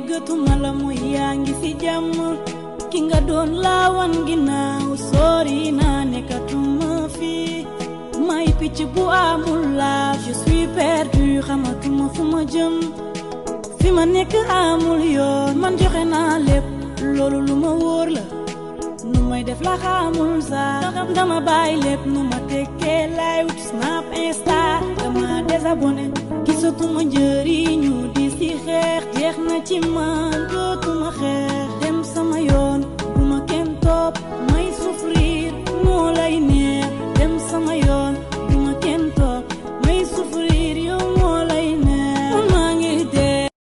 déggatuma la muy yaa ngi ci jàmm ki nga doon laawan ginnaaw sori naa nekkatuma fii may picc bu amul laaf je suis perdu xamatuma fu ma jëm fi ma nekk amul yoon man joxe naa lépp loolu lu ma wóor la nu may def la xamul sax dama bàyyi lépp nu ma tekkee lay wut snap insta dama désabonné gisatuma njëriñu di si xeex jeex na ci man dootuma xeex dem sama